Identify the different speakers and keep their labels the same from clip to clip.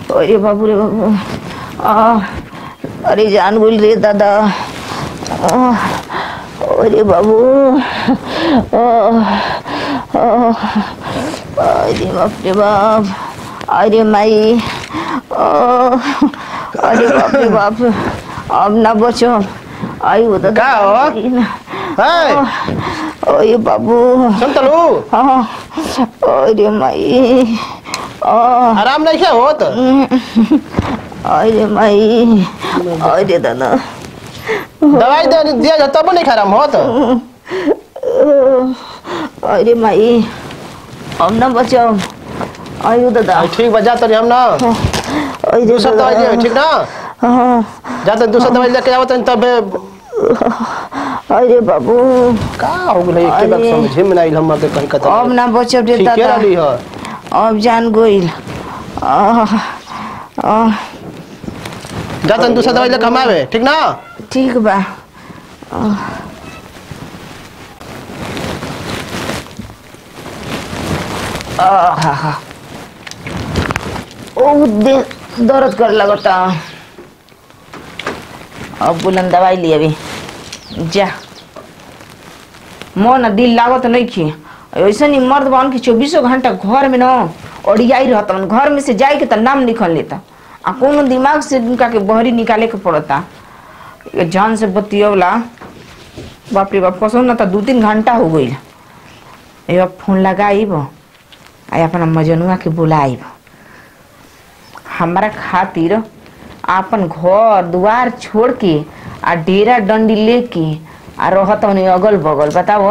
Speaker 1: अरे बाबू रे बाबू आ, अरे जान गुल रे दादा आ, अरे बाबू आ, आ, अरे बाप रे बाप अरे माई आ, अरे बाप रे बाप अब ना बचो आई हो दादा
Speaker 2: का हो? है
Speaker 1: अरे बाबू
Speaker 2: संतलू
Speaker 1: हाँ अरे माई आ,
Speaker 2: आराम नहीं क्या होत
Speaker 1: अरे माई अरे दादा
Speaker 2: दवाई दे दिया जा तब नहीं खराब होत
Speaker 1: अरे माई अब ना बचाओ आयु दादा
Speaker 2: आ, ठीक बा जा तो हम ना
Speaker 1: अरे
Speaker 2: दूसरा दवाई दे ठीक ना
Speaker 1: हाँ
Speaker 2: जा तो दूसरा दवाई लेके आवत तब
Speaker 1: अरे बाबू
Speaker 2: का हो गेल एक बार
Speaker 1: अरे।
Speaker 2: समझे में नहीं हम के कहीं कत
Speaker 1: अब ना बचब रे
Speaker 2: ठीक
Speaker 1: दादा
Speaker 2: रही है
Speaker 1: अब जान गोइल आह, आह,
Speaker 2: जा तो दूसरा दवाई लेके हम आवे ठीक ना
Speaker 1: ठीक बा आह। आहा। ओ दे दर्द कर लगता अब बुलंद दवाई लिए अभी जा मन दिल लागत नहीं खी ऐसे नहीं मर्द बन के चौबीसों घंटा घर में न ओडियाई रहता घर में से जाए के तो नाम निकल लेता आ कोनो दिमाग से उनका के बहरी निकाले के पड़ता ये जान से बतियवला बाप रे बाप कसम ना तो दू तीन घंटा हो गई अब फोन लगाइब आ अपना मजनुआ के बुलाइब हमारा खातिर आपन घर दुआर छोड़ के आ डेरा डंडी लेके आ रहत उन्हें अगल बगल बताओ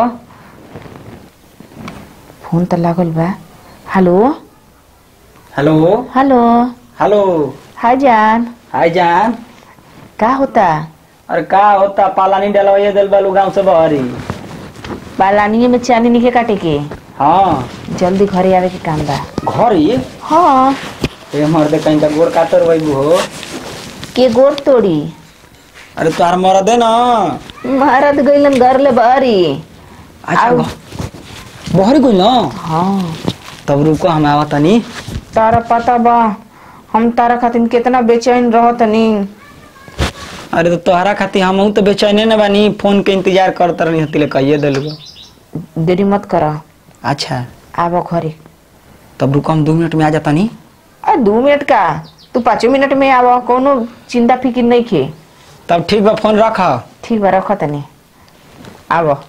Speaker 1: फोन तो लागल बा hello
Speaker 3: hello
Speaker 1: hello
Speaker 3: hello
Speaker 1: hi जान
Speaker 3: हाय जान
Speaker 1: का होता
Speaker 3: अरे का होता पालानी डलवाइए दिल बालू गांव से बहरी
Speaker 1: पालानिए में चांदी निके काटे के
Speaker 3: हाँ
Speaker 1: जल्दी घरे आवे के काम बा
Speaker 3: घर ही
Speaker 1: हाँ
Speaker 3: ए मर्दे कहीं का गोड़ कातर वही हो
Speaker 1: के गोर तोड़ी
Speaker 3: अरे तुहार मरदे ना
Speaker 1: महाराज गइलन घर ले बारी
Speaker 3: अच्छा
Speaker 1: आउ।
Speaker 3: घ- बहरी कोई ना
Speaker 1: हाँ
Speaker 3: तब रुको हम आवा तनी
Speaker 1: तारा पता बा हम तारा खातिर कितना बेचैन रहत नी
Speaker 3: अरे तो तोहरा खातिर हम तो बेचैने न बानी फोन के इंतजार करत रहनी हती ले कहिए दिल
Speaker 1: देरी मत करा
Speaker 3: अच्छा
Speaker 1: आबो घरे
Speaker 3: तब रुको हम दो मिनट में आ जाता नी
Speaker 1: अरे दू मिनट का तू पाँचों मिनट में आबो कोनो चिंता फिकिर नहीं खे
Speaker 3: तब ठीक बा फोन रख
Speaker 1: ठीक बा रख तनी आबो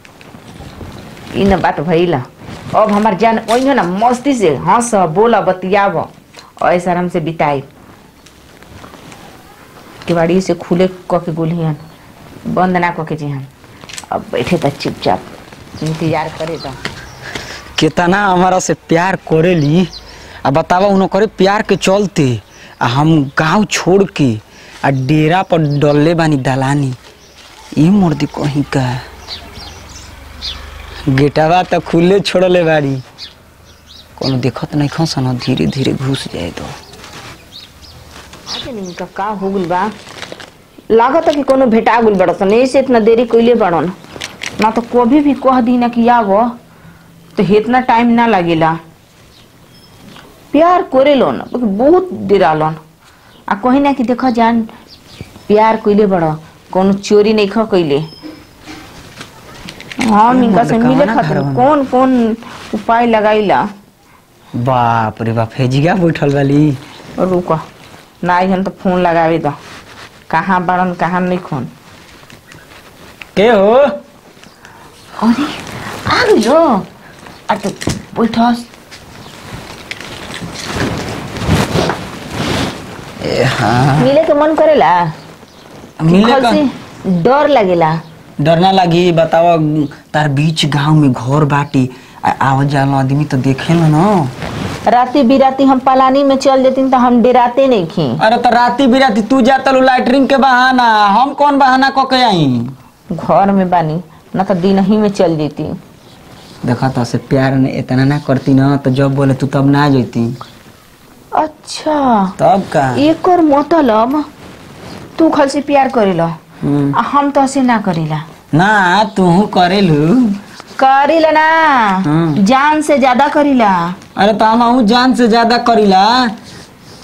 Speaker 1: ई न बात भइला अब हमार जान ओइनो ना मस्ती से हंस बोला बतियाब ऐसा आराम से बिताई केवाड़ी से खुले क के गोलिहन बंद ना क के जिहन अब बैठे त चुपचाप इंतजार करे तो
Speaker 3: कितना हमारा से प्यार करेली आ बतावा उन्हों करे प्यार के चलते आ हम गांव छोड़ के आ डेरा पर डलले बानी दलानी ई मुर्दी कहीं का गेटवा तो खुले छोड़ले बाड़ी कोनो देखत नहीं खसन धीरे धीरे घुस जाए तो
Speaker 1: आगे नहीं का का हो गइल बा लागत कि कोनो भेटा गइल बड़सन ऐसे इतना देरी कइले बड़न ना तो कभी भी कह दी ना कि आव तो इतना टाइम ना लगेला प्यार करे लोन बहुत डेरालन आ कहीं ना कि देखो जान प्यार कइले बड़ कोनो चोरी नहीं ख कइले हम इनका से मिले
Speaker 3: कवना
Speaker 1: खातिर
Speaker 3: घरवा में?
Speaker 1: कौन कौन उपाय लगाइला
Speaker 3: बाप रे बाप हेजिगा बैठल वाली
Speaker 1: रुक ना हन तो फोन लगावे दो कहाँ बड़न कहाँ नहीं खोन
Speaker 3: के हो
Speaker 1: अरे आ गइलो आ तो बैठस
Speaker 3: ए हाँ
Speaker 1: मिले के मन करेला
Speaker 3: मिले
Speaker 1: घर
Speaker 3: का
Speaker 1: से डर लगेला
Speaker 3: डर ना लगी बतावा तार बीच गांव में घर बाटी आ- आवत जाला आदमी तो देखे ना ना
Speaker 1: राती बिराती हम पलानी में चल जेती तो हम डराते नहीं खी
Speaker 3: अरे तो राती बिराती तू जाता लो लाइटरिंग के बहाना हम कौन बहाना क के आई
Speaker 1: घर में बानी ना तो दिन ही में चल जेती
Speaker 3: देखा तो से प्यार ने इतना ना करती ना तो जब बोले तू तब ना जैती
Speaker 1: अच्छा
Speaker 3: तब का
Speaker 1: एक और मतलब तू खल से प्यार करेला
Speaker 3: हम्म।
Speaker 1: आ हम तो ऐसे ना करेला
Speaker 3: ना तू करेलू
Speaker 1: करेला ना
Speaker 3: हम्म।
Speaker 1: जान से ज्यादा करेला
Speaker 3: अरे तो हम जान से ज्यादा करीला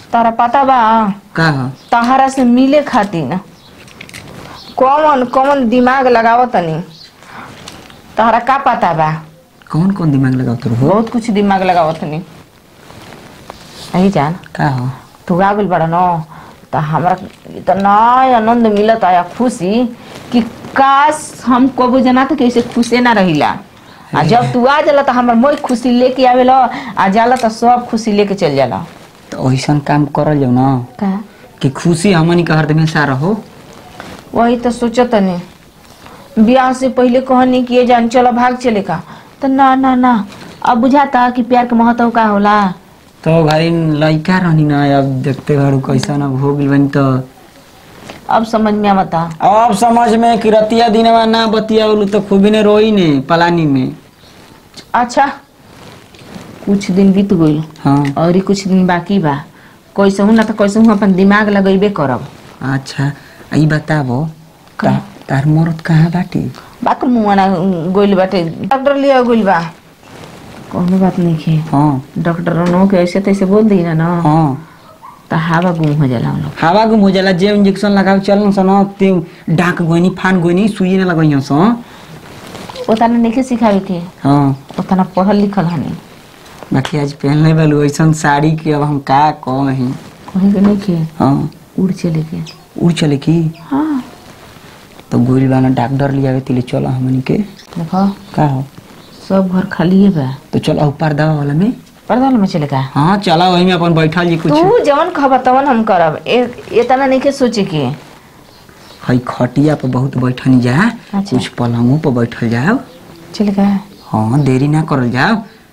Speaker 1: तारा पता बा
Speaker 3: का ह
Speaker 1: तहारा से मिले खातिर ना कौन कौन दिमाग लगाव तनी तहरा का पता बा
Speaker 3: कौन कौन दिमाग लगावत हो
Speaker 1: बहुत कुछ दिमाग लगाव तनी नहीं जान
Speaker 3: का ह
Speaker 1: तू आ गइल बड़ा न त हमरा इतना आनंद मिलत आया खुशी कि काश हम कबो जना त कैसे खुशे ना रहिला आ जब तू आ जाला त हमर मोई खुशी लेके आवेला आ जाला त सब खुशी लेके चल जाला
Speaker 3: तो ऐसन काम करल जाओ ना
Speaker 1: का
Speaker 3: कि खुशी हमनी के हरदम हमेशा रहो
Speaker 1: वही तो सोचत नहीं ब्याह से पहले कहनी कि ये जान चलो भाग चले का तो ना ना ना अब बुझाता कि प्यार के महत्व का होला
Speaker 3: तो भाई लड़का रहनी ना अब देखते घरू कैसन अब हो गइल बनी तो
Speaker 1: अब समझ में आवता
Speaker 3: अब समझ में कि रतिया दिनवा ना बतिया बोलू तो खूबी ने रोई ने पलानी में
Speaker 1: अच्छा कुछ दिन बीत गइल
Speaker 3: हाँ
Speaker 1: और ही कुछ दिन बाकी बा कैसे हूँ ना तो कैसे हूँ अपन दिमाग लगेबे करब
Speaker 3: अच्छा ई बताबो
Speaker 1: का?
Speaker 3: ता- तार मरद कहाँ बाटी
Speaker 1: बाक मुआना गोइल बाटे डॉक्टर लिया गोइल बा कोनो बात नहीं खे
Speaker 3: हाँ
Speaker 1: डॉक्टर नो के ऐसे तैसे बोल दी ना ना
Speaker 3: हाँ
Speaker 1: तो हवा गुम हो जाला हम लोग
Speaker 3: हवा गुम हो जाला जे इंजेक्शन लगाव चलन सन ते डाक गोनी फान गोनी सुई ना लगाइयो सन
Speaker 1: ओतना नहीं सिखावे के
Speaker 3: हाँ
Speaker 1: ओतना पढ़ल लिखल हनी
Speaker 3: बाकी आज पहनले बालू ऐसन साड़ी के अब हम का कही
Speaker 1: कहीं के नहीं खे
Speaker 3: हाँ
Speaker 1: उड़ चले के
Speaker 3: उड़ चले की
Speaker 1: हाँ
Speaker 3: तो गोली वाला डॉक्टर लियावे तिले चलो हमनी के
Speaker 1: देखो
Speaker 3: का हो
Speaker 1: सब घर खाली है बा
Speaker 3: तो चलो ऊपर दवा वाला में
Speaker 1: पर्दा में चले का
Speaker 3: हाँ चला वही में अपन बैठल जी कुछ
Speaker 1: तू जवन खबर तवन हम करब ए- इतना नहीं के सोचे के
Speaker 3: हई खटिया पर बहुत बैठनी जा
Speaker 1: अच्छा।
Speaker 3: कुछ पलंगों पर बैठल जाओ
Speaker 1: चले का
Speaker 3: हाँ देरी ना करल जाओ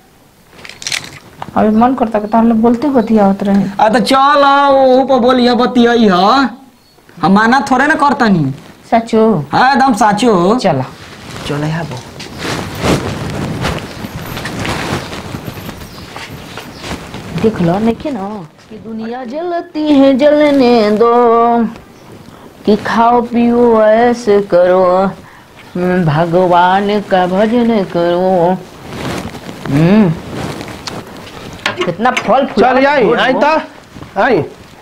Speaker 1: अभी मन करता कि तार लोग बोलते होती आवत रहे
Speaker 3: आ तो चल ओहू पर बोलिए बतियई ह हम माना थोड़े ना करतनी
Speaker 1: सचो
Speaker 3: हाँ एकदम साचो
Speaker 1: चला
Speaker 3: चले आबो
Speaker 1: देख लो नहीं ना कि दुनिया जलती है जलने दो कि खाओ पियो ऐसे करो हम्म, भगवान का भजन करो हम्म कितना फल फूल
Speaker 2: चल आई आई तो आई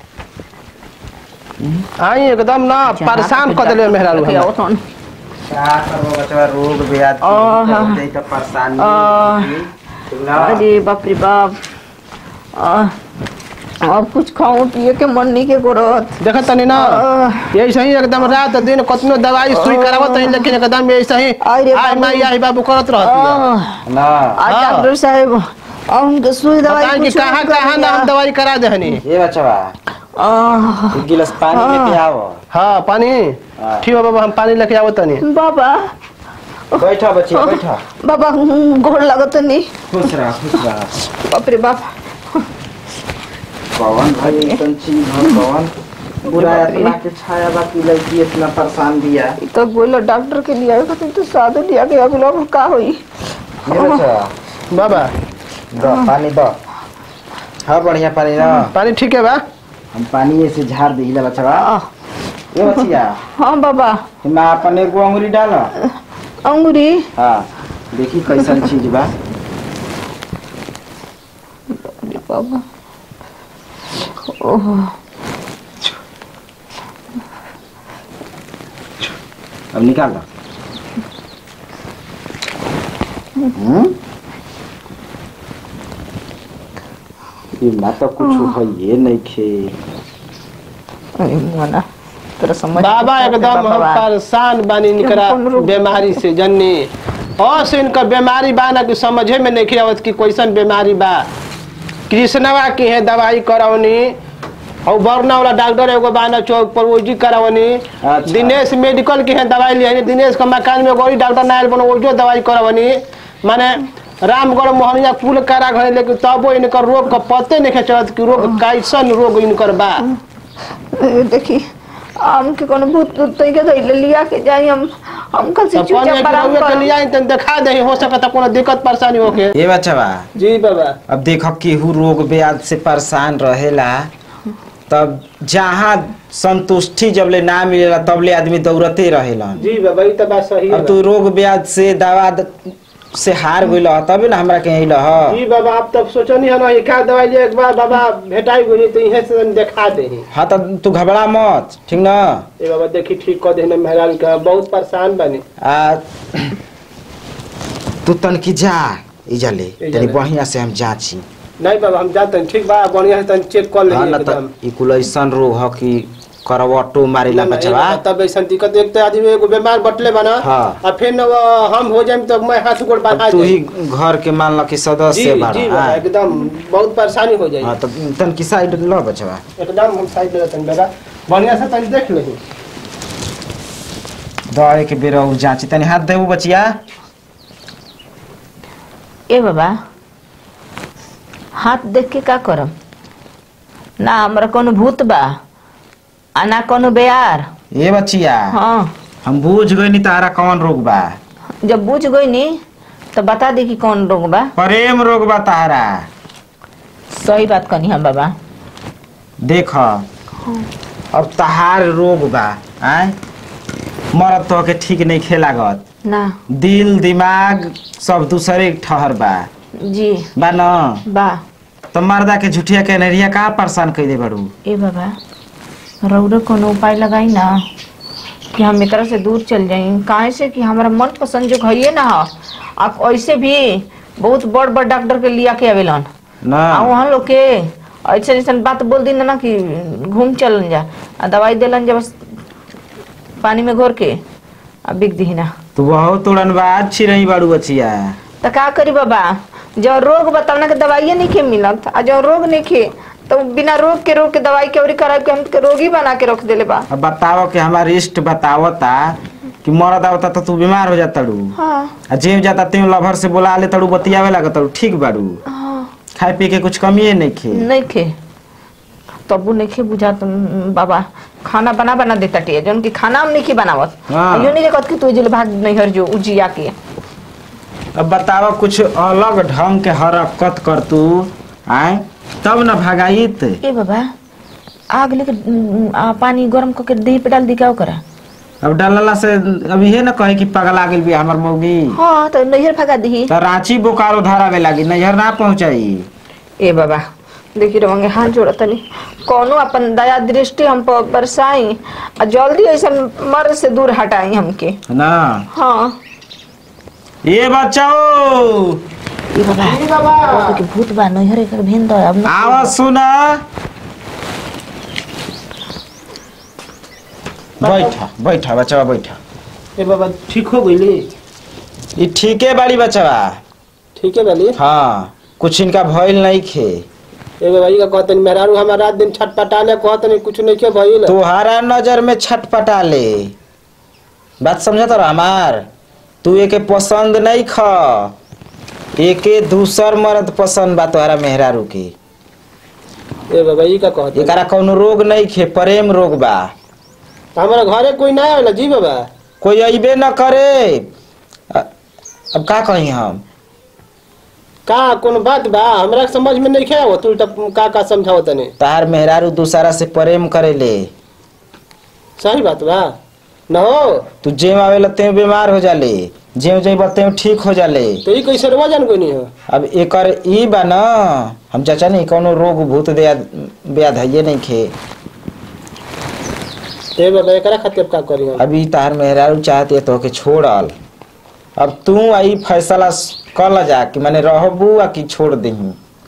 Speaker 2: आई एकदम ना परेशान कर दिले मेहरारू हमरा।
Speaker 4: क्या करबो बचवा रोग ब्याज
Speaker 1: आह।
Speaker 4: बहुते तो परेशानी
Speaker 1: आह।
Speaker 4: होगी। ना,
Speaker 1: अरे बाप रे बाप आ, अब कुछ खाऊं पिए के मन नहीं के करत
Speaker 2: देखत तनी ना
Speaker 1: आह।
Speaker 2: यही सही एकदम रात दिन कतनो दवाई सुई करावत तनी लेकिन एकदम यही सही
Speaker 1: अरे
Speaker 2: आई
Speaker 1: बाबू।
Speaker 2: माई आई बाबू करत रहत
Speaker 1: आह,
Speaker 4: ना
Speaker 1: आ
Speaker 2: हाँ।
Speaker 1: डॉक्टर साहब अब उनके सुई दवाई
Speaker 2: बताएं कि
Speaker 1: कुछ
Speaker 2: कहाँ
Speaker 1: नहीं कर
Speaker 2: कहाँ ना हम
Speaker 1: दिया।
Speaker 2: दवाई करा देहनी
Speaker 4: ये बचवा
Speaker 1: आह,
Speaker 4: एक गिलास पानी
Speaker 1: हाँ।
Speaker 4: लेके आओ
Speaker 2: हाँ पानी
Speaker 4: हाँ।
Speaker 2: ठीक है बाबा हम पानी लेके आवत तनी
Speaker 1: बाबा
Speaker 4: बैठा बच्चे बैठा
Speaker 1: बाबा हम्म, गोड़ लगत नहीं
Speaker 4: खुश रह खुश रह
Speaker 1: बाप रे बाप
Speaker 4: कौन भाई ऐसन चीज हो कौन बुरा आत्मा के छाया बाकी लड़की इतना परेशान दिया
Speaker 1: ई तो बोलो डॉक्टर के लिए आए खातिर तो साधु लिया के अब लोग का होई
Speaker 4: ये बचवा
Speaker 2: बाबा
Speaker 4: दो पानी दो हाँ बढ़िया पानी ना
Speaker 2: पानी ठीक है बा
Speaker 4: हम पानी से झाड़ दिला बचवा
Speaker 1: आह,
Speaker 4: ये बचिया
Speaker 1: हाँ बाबा
Speaker 4: मैं अपन एगो अंगुरी डालो
Speaker 1: अंगूरी
Speaker 4: हाँ देखी कैसन चीज बा
Speaker 1: अरे बाबा ओह
Speaker 4: अब निकाल लो हम्म? ये ना तो कुछ है ये नहीं खे
Speaker 1: अरे मोना तेरा समझ
Speaker 2: बाबा एकदम हम परेशान बानी निकरा
Speaker 1: कौन रोग?
Speaker 2: बीमारी से जन्नी और से इनका बीमारी बा ना कि समझे में नहीं आवत कि कैसन बीमारी बा कृष्णवा की है दवाई करावनी और बरना वाला डॉक्टर एगो बाना चौक पर ओजी करावनी
Speaker 4: अच्छा।
Speaker 2: दिनेश मेडिकल की है दवाई लिया दिनेश का मकान में कोई डॉक्टर ना आयल बनो ओजो दवाई करावनी माने रामगढ़ मोहनिया पुल करा घरे लेकिन तबो इनकर रोग का पते नहीं चलत कि रोग कैसन रोग इनकर बा
Speaker 1: ए, देखी आम के कोनो भूत भूत तई के धइले लिया के जाई हम हम कल से
Speaker 2: तो पानी
Speaker 1: चुपचाप आराम
Speaker 2: के
Speaker 1: कर
Speaker 2: लिए तन दिखा दे हो सकता कोनो दिक्कत परेशानी होके
Speaker 4: ये बचवा
Speaker 2: जी बाबा
Speaker 4: अब देखो केहू रोग ब्याज से परेशान रहेला तब जहाँ संतुष्टि जब ले ना मिलेला तब ले आदमी दौड़ते रहेला
Speaker 2: जी बाबा ये तो बात सही है
Speaker 4: अब तू रोग ब्याज से दवा द- से हार गइल ह तबे ना हमरा के अइल ह
Speaker 2: ई बाबा आप तब सोचनी है ना ये का दवाई लिए एक बार बाबा भेटाई गई तो इहे से देखा दे
Speaker 4: हाँ त तू घबरा मत ठीक न
Speaker 2: ए बाबा देखी ठीक कर देने मेहरान का बहुत परेशान बनी
Speaker 4: आ तू तनकी जा इजा ले
Speaker 2: इजा
Speaker 4: तनी
Speaker 2: ले।
Speaker 4: बढ़िया से हम जांची
Speaker 2: नहीं बाबा हम जाते हैं ठीक बा बढ़िया से तनी चेक कर
Speaker 4: हाँ
Speaker 2: लेंगे
Speaker 4: न
Speaker 2: एकदम
Speaker 4: त ई कुल ऐसन रोग ह कि करवटो मारिला
Speaker 2: ना, ना,
Speaker 4: बचवा
Speaker 2: ए बाबा, तब ऐसा दिक्कत एक तो आदमी एगो बीमार बटले बना
Speaker 4: हाँ।
Speaker 2: और फिर न वो हम हो जाए तो मैं हाथ गोड़ बढ़ा
Speaker 4: अब तू ही घर के मान ल कि
Speaker 2: जी
Speaker 4: सदस्य
Speaker 2: जी
Speaker 4: बाड़ा
Speaker 2: बाबा
Speaker 4: हाँ।
Speaker 2: एकदम बहुत परेशानी हो जाए
Speaker 4: हाँ त तनकी साइड ल बचवा
Speaker 2: एकदम हम साइड में तनी बेटा बढ़िया से तनी देख लेही
Speaker 4: दवाई के बेरा उ जांची तनी हाथ देबू बचिया
Speaker 1: ए बाबा हाथ देख के का करम ना हमरा कोनो भूत बा आ ना कोनो बेयार
Speaker 4: ए बचिया
Speaker 1: हाँ
Speaker 4: हम बूझ गइनी तारा कौन रोग बा
Speaker 1: जब बुझ गई नी तो बता दे कि कौन रोग बा
Speaker 4: प्रेम रोग बा तारा
Speaker 1: सही बात कहनी हम बाबा
Speaker 4: देख अब तहार रोग बा आय मरद तो के ठीक नहीं खेलागत
Speaker 1: ना
Speaker 4: दिल दिमाग सब दूसरे के ठहर बा
Speaker 1: जी
Speaker 4: बा न
Speaker 1: बा
Speaker 4: तो मर्दा के झुठिया के नरिया का परेशान कैले बड़ू
Speaker 1: ए बाबा रौरो कोनो उपाय लगाई ना कि हम एकरा से दूर चल जाई काहे से कि हमारा मन पसंद जो है ना हो आप ऐसे भी बहुत बड़ बड़ डॉक्टर के लिया के आवेलन
Speaker 4: न
Speaker 1: आ वहाँ लोग के ऐसे ऐसा बात बोल दी ना कि घूम चलन जा आ दवाई देलन जा बस पानी में घोर के आ बिक दी ना
Speaker 4: तू बहुत उड़नबाज छी रही बाड़ू बचिया
Speaker 1: तो का करी बाबा जो रोग बतावना के दवाइये नहीं खे मिलत आ जो रोग नहीं खे तो बिना रोग के रोग के दवाई के औरी करा के हम के रोगी बना के रख देले बा
Speaker 4: अब बताओ कि हमार इष्ट बतावता कि मरद आवता तो तू बीमार हो जाता तड़ू
Speaker 1: हाँ
Speaker 4: आ जेम जाता तेम लभर से बोला ले तड़ू बतियावे लगा तड़ू ठीक बाड़ू
Speaker 1: हाँ
Speaker 4: खाए पी के कुछ कमिए नहीं खे
Speaker 1: नहीं खे तबू नहीं खे बुझा तुम बाबा खाना बना बना देता टिया जौन की खाना हम नहीं खे बनावत
Speaker 4: हाँ।
Speaker 1: यो नहीं देखत कि तू जिल भाग नहीं हर जो उजिया के
Speaker 4: अब बताओ कुछ अलग ढंग के हरकत कर तू आय तब न भगाइत
Speaker 1: ए बाबा आग लेके उम, आ, पानी गरम करके देह पे डाल दी क्या करा
Speaker 4: अब डालला से अब ये न कहे कि पगला गेल भी हमर मौगी
Speaker 1: हाँ तो नैहर भगा दी
Speaker 4: तो रांची बोकारो धरावे लागी नैहर ना पहुंचाई
Speaker 1: ए बाबा देखी रहोगे हाथ जोड़ा तनी कोनो अपन दया दृष्टि हम पर बरसाई आ जल्दी ऐसा मर से दूर हटाई हमके
Speaker 4: ना
Speaker 1: हाँ
Speaker 4: ये बच्चाओ
Speaker 1: ए बाबा
Speaker 2: जी बाबा
Speaker 1: ओके के भूत बा नैहर एक भेन दो अब न
Speaker 4: आवाज सुना बैठा बैठा बचवा बैठा
Speaker 2: ए बाबा ठीक हो गई
Speaker 4: ये ठीके बाड़ी बचवा
Speaker 2: ठीक है बाली
Speaker 4: हाँ कुछ इनका भइल नहीं खे
Speaker 2: ए बाबा ई का कहतनी मेहरारू हमार रात दिन छटपटा ले कहतनी कुछ नहीं के भइल
Speaker 4: तुहारा नजर में छटपटा ले बात समझा तो हमार तू एके पसंद नहीं ख एके दूसर मर्द पसंद बा तोहरा मेहरारू के
Speaker 2: ए बाबा ई का कहतनी
Speaker 4: एकरा कौनो रोग नहीं खे प्रेम रोग बा
Speaker 2: हमारा घरे कोई ना आवेला जी बाबा
Speaker 4: कोई अइबे न करे अ- अब का कही हम
Speaker 2: का कोनो बात बा हमरा समझ में नहीं खे तू तब का का समझाओ तने
Speaker 4: तार मेहरारू दूसरा से प्रेम करेले
Speaker 2: सही बात बा न हो
Speaker 4: तू जेम आवेला तेम बीमार हो जाले जेम जेम तेम ठीक हो जाले
Speaker 2: तो ई कैसे रवा जान कोनी हो
Speaker 4: अब एकर ई बा न हम चाचा नहीं कोनो रोग भूत दया ब्याध है नहीं खे
Speaker 2: ए बाबा एकरा खातिर का करी हम
Speaker 4: अभी तार मेहरारू चाहती है तो के छोड़ल अब तू आई फैसला कल जा कि मैंने रहबू आ कि छोड़ दही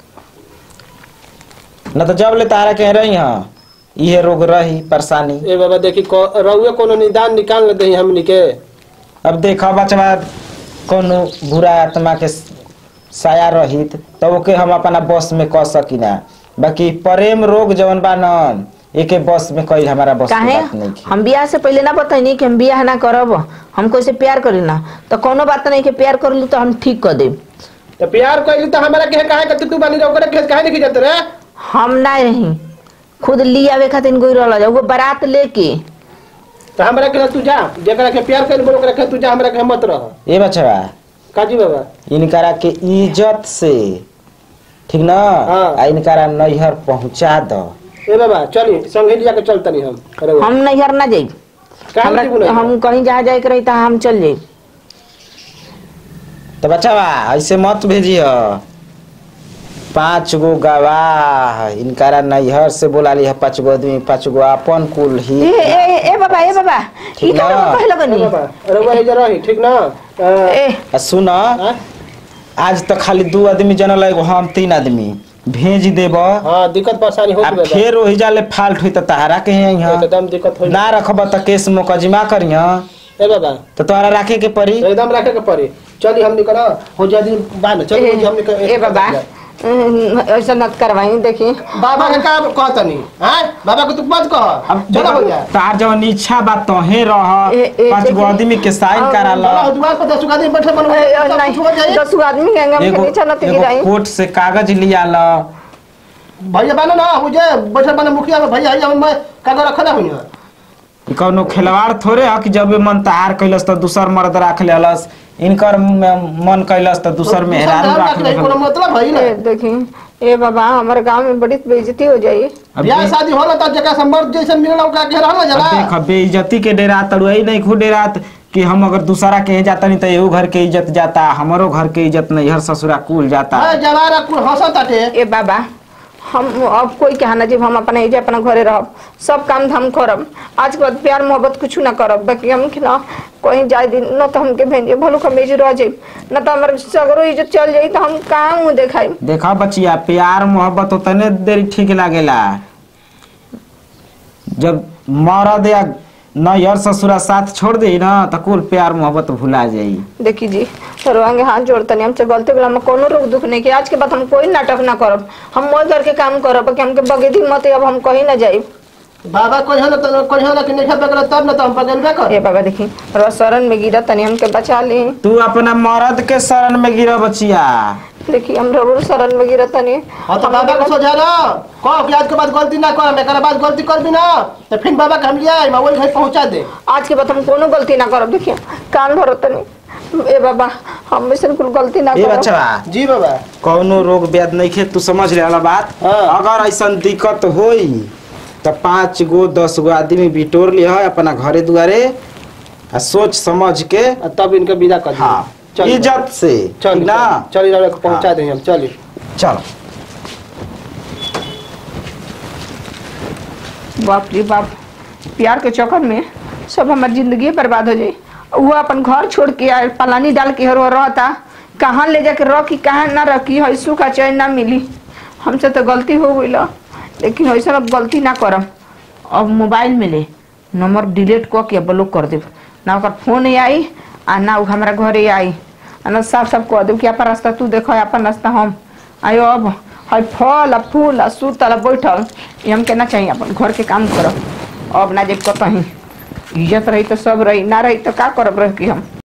Speaker 4: न तो जब ले तारा कह रही हाँ इहे रोग रही परेशानी
Speaker 2: ए बाबा देखी को- रउए कोनो निदान निकाल दे हमनी के
Speaker 4: अब देखा बचवा कोनो बुरा आत्मा के साया रहित तो ओके हम अपना बस में कह सकीना बाकी प्रेम रोग जवन बा न एके बस में कई हमारा बस की
Speaker 1: काहे
Speaker 4: बात नहीं
Speaker 1: हम बियाह से पहले ना बताइनी कि हम बियाह ना करब हमको से प्यार करी ना तो कोनो बात नहीं कि प्यार कर ली तो हम ठीक कर देब
Speaker 2: तो प्यार कइली तो हमरा के काहे के तू बानी ओकरे के काहे नहीं जात रे
Speaker 1: हम ना रही खुद ली आवे खातिर गोई रहल जा वो बारात लेके
Speaker 2: तो हमरा के तू जा जेकरा के प्यार कइल बोल ओकरा के तू जा हमरा के मत रह
Speaker 4: ए बचवा
Speaker 2: काजी बाबा
Speaker 4: इनकरा के इज्जत से ठीक ना
Speaker 2: हाँ।
Speaker 4: आ इनकरा नैहर पहुंचा दो
Speaker 2: ए बाबा चली संगे लिया के चलतनी हम अरे
Speaker 1: हम नैहर ना जाई
Speaker 2: काहे
Speaker 1: हमरा
Speaker 2: नहीं बोले
Speaker 1: हम कहीं जहाँ जाए के रही तो हम चल जाई
Speaker 4: तो बच्चा बा ऐसे मत भेजिए पाँच गो गवाह इनकारा नैहर से बोला ली है पाँच गो आदमी पाँच गो अपन कुल ही
Speaker 1: ए ए ए बाबा ए बाबा ई
Speaker 4: ठीक
Speaker 1: का
Speaker 4: ना?
Speaker 1: कहे लगनी
Speaker 2: अरे वही जरा ही ठीक ना अ,
Speaker 1: ए
Speaker 4: आ सुन
Speaker 2: हाँ?
Speaker 4: आज तक खाली दू आदमी जनल एगो हम तीन आदमी भेज देब आ
Speaker 2: हाँ दिक्कत परेशानी हो गई
Speaker 4: फिर वही जाले फाल्ट हुई तो तहरा के यहाँ
Speaker 2: एकदम दिक्कत हो
Speaker 4: ना रखब तो केस मुकदमा करिह
Speaker 2: ए बाबा
Speaker 4: तो तोहरा रखे के पड़ी
Speaker 2: एकदम रखे के पड़ी चली हमने करा हो जा दिन बाद चली
Speaker 1: ए,
Speaker 2: हमने के-
Speaker 1: ए बाबा हम्म, ऐसा मत करवाई देखी
Speaker 2: बाबा के का कहता नहीं हाँ बाबा को तू मत कह
Speaker 4: अब
Speaker 2: चलो हो जा
Speaker 4: तार जवन इच्छा बा तोहे रह
Speaker 1: ए, ए,
Speaker 4: पाँच गो
Speaker 1: देखी।
Speaker 4: आदमी के साइन
Speaker 1: अब
Speaker 4: करा
Speaker 2: चलो,
Speaker 4: ल
Speaker 2: दुआर पर दस आदमी बैठे बनो
Speaker 1: ए, ए,
Speaker 2: सब कुछ हो
Speaker 1: नहीं
Speaker 2: जाए
Speaker 1: दस गो आदमी के हम
Speaker 4: एगो
Speaker 1: नीचे न
Speaker 4: एगो
Speaker 1: गिराई
Speaker 4: कोर्ट से कागज लिया ल
Speaker 2: भैया बनो ना हो जाए बैठे बनो मुखिया में भैया भैया मैं कागज रखा ना हुई
Speaker 4: ई कौनो खिलवाड़ थोड़े ह कि जब मन तहार कैलस तो दूसर मर्द राख लेलस इनकर म- मन कैलस तो दूसर मेहरारू राख
Speaker 2: कोनो
Speaker 4: लेलस
Speaker 2: मतलब है ना
Speaker 1: ए, देखी ए बाबा हमारे गांव में बड़ी बेइज्जती हो जाई
Speaker 4: अब
Speaker 2: ब्याह
Speaker 4: दे-
Speaker 2: शादी होला त जगह संबर्ध जैसे मिलल ओका के रहल
Speaker 4: अब
Speaker 2: जला
Speaker 4: देख बेइज्जती के डेरा तड़ुई नहीं खू डेरात कि हम अगर दूसरा के यहाँ जाता नहीं तो एहू घर के इज्जत जाता हमारो घर के इज्जत नहीं हर ससुरा कुल जाता
Speaker 2: हां जवारा कुल हंसत ताटे
Speaker 1: ए बाबा हम अब कोई कहना जब हम अपना एजे अपना घरे रहब सब काम धाम करब आज के बाद प्यार मोहब्बत कुछ ना करब बाकी हम कि ना कहीं जाए दिन न तो हमके भेजे भलो कमेज रह जाए न तो हमारे सगरो इज्जत चल जाई तो हम कहाँ मुँह देखाई
Speaker 4: देखा बचिया प्यार मोहब्बत उतने देर ठीक लागेला जब मरद या नैहर ससुरा साथ छोड़ दे ना तो कुल प्यार मोहब्बत भुला जाई
Speaker 1: देखी जी रोआंगे हाथ जोड़तनी हमसे गलती गला में कोनो रोक दुख नहीं कि आज के बाद हम कोई नाटक ना करब हम मोल करके काम करब कि हमके बगेदी मत अब हम कहीं ना जाई
Speaker 2: बाबा कोई होला त कोई होला कि नहीं खबे तब न त हम पगलबे कर
Speaker 1: ए बाबा देखी रोआ शरण में गिरा तनी हमके बचा ली
Speaker 4: तू अपना मरद के शरण में गिरा बचिया
Speaker 1: देखी हम जरूर शरण में गिरा तनी
Speaker 2: हां तो बाबा को सोचा ना कह कि आज के बाद गलती ना कर एकरा बाद गलती कर भी ना तो फिर बाबा के हम लिया मैं वही घर पहुंचा दे
Speaker 1: आज के बाद हम कोनो गलती ना करब देखिए कान भरो तनी ए बाबा हम में से कुल गलती ना
Speaker 4: ए
Speaker 1: करब
Speaker 4: बच्चा
Speaker 2: जी बाबा
Speaker 4: कौनो रोग व्याध नहीं खे तू समझ ले वाला बात
Speaker 2: हाँ।
Speaker 4: अगर ऐसा दिक्कत होई तो पाँच गो दस गो आदमी बिटोर लिया अपना घरे दुआरे आ सोच समझ के
Speaker 2: आ तब इनके विदा कर
Speaker 4: हाँ
Speaker 2: चल
Speaker 4: इज्जत से
Speaker 2: चल
Speaker 4: ठीक ना
Speaker 2: चल इधर को पहुंचा
Speaker 4: हाँ।
Speaker 2: दे हम चली
Speaker 4: चल
Speaker 1: बाप रे बाप प्यार के चक्कर में सब हमार जिंदगी बर्बाद हो जाई वो अपन घर छोड़ के आए पलानी डाल के हर रहता कहाँ ले जाके रखी कहाँ ना रखी हैसू का चैन ना मिली हमसे तो गलती हो गई लेकिन ऐसा अब गलती ना करम अब मोबाइल में ले नंबर डिलीट कऽ के ब्लॉक कर देब ना ओकर फोन आई आ ना उ हमारा घरे आई आ ना साफ साफ कह देब कि अपन रास्ता तू देखो अपन रास्ता हम आयो अब है फल आ फूल आ सुतल आ बैठल ये हम केना चाहिए अपन घर के काम करब अब ना जे कतहीं इज्जत रही तो सब रही ना रही तो का करब रह के हम